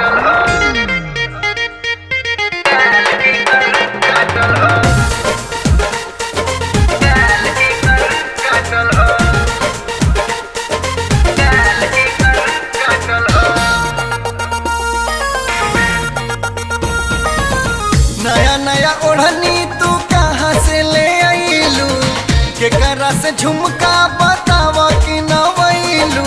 नया नया ओढ़नी तू कहाँ से ले आईलू केकरा से झुमका बताव कि नवैलू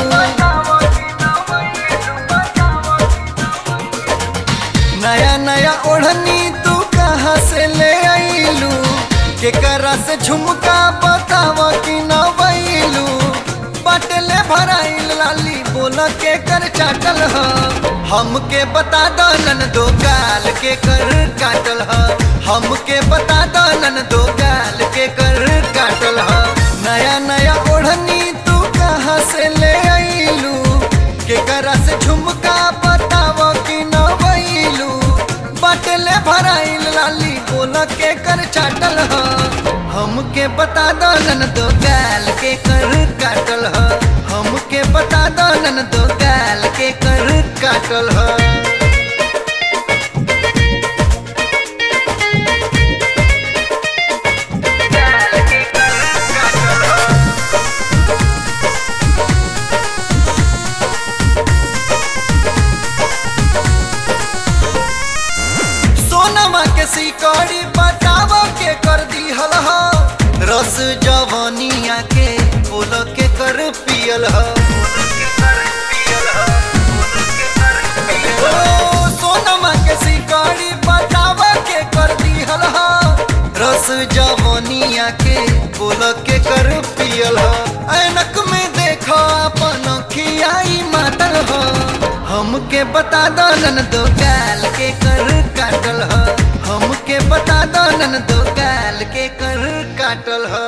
नया नया ओढ़नी तू कहाँ से ले आईलू केकरा से झुमका बताव कि नवैलू बटले भराइल लाली बोल के कर चाटल ह हमके बता दो नन दो गाल के कर काटल ह हमके बता दो नन दो गाल के कर काटल ह नया नया ओढ़नी तू कहाँ से ले आईलू केकरा से झुमका बताव कि नवैलू बटले भराइल लाली बोल के कर चाटल ह हमके बता दो नन दो गाल के कर काटल ह हमके बता दो नन दो गाल के कर काटल ह सोनमा के सिकड़ी बताव के कर दिहल ह रस जवनिया के बोल के कर पियल ह ओ, सोनमा के सिकड़ी बताव के कर दिहल ह रस जवनिया के बोल के कर पियल ह ऐनक में देखो अपन खियाई मातल ह हमके बता दो नन दो गाल के कर काटल ह हमके बता दो नन दो गाल के कर काटल ह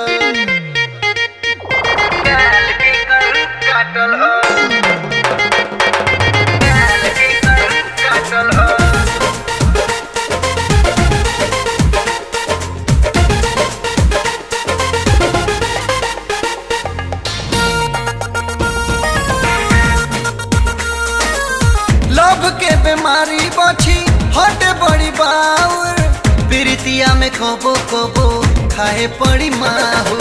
गाल के कर काटल ह गाल के कर काटल ह लव के बीमारी बची हटे बड़ी बाउर प्रीतिया में कबो कबो खाए पड़ी माहू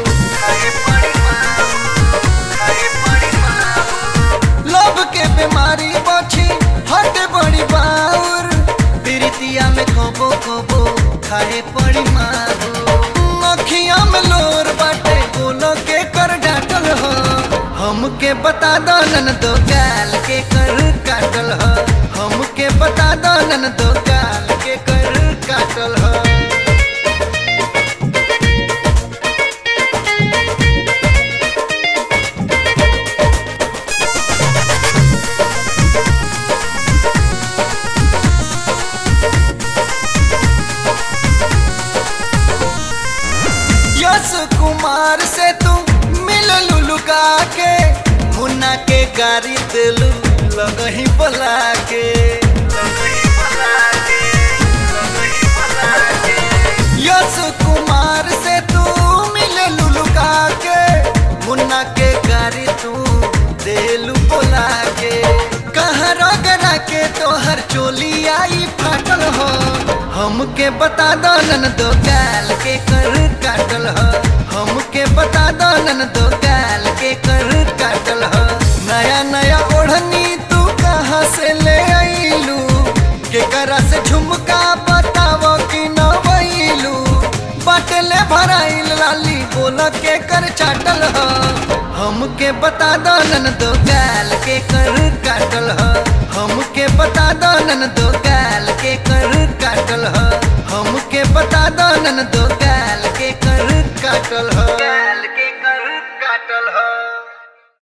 लव के बीमारी बची हटे बड़ी बाउर प्रीतिया में कबो कबो खाए पड़ी माहू अखिया में लोर बाटे बोलो के कर डाटल हो हमके बता दो नन दो गाल के कर काटल ह हमके बता दो नन दो गाल के कर काटल ह यश कुमार से तू मिल लुलुका के मुन्ना के गाड़ी दिलू लगही बला के यश कुमार से तू मिल लुलुका के मुन्ना के गाड़ी तू देलू बोला के कहाँ रगड़ा के तोहर चोली आई फाटल हो हमके बता दो नन दो गाल के कर काटल ह हमके बता दो नन दो गाल के कर काटल ह नया नया ओढ़नी तू कहाँ से ले आईलू केकरा से झुमका बताव कि नवैलू बटले भराइल लाली बोल के कर चाटल ह हमके बता दो नन दो गाल के कर काटल ह हमके बता दो नन दो गाल के कर काटल ह हमके बता दो नन दो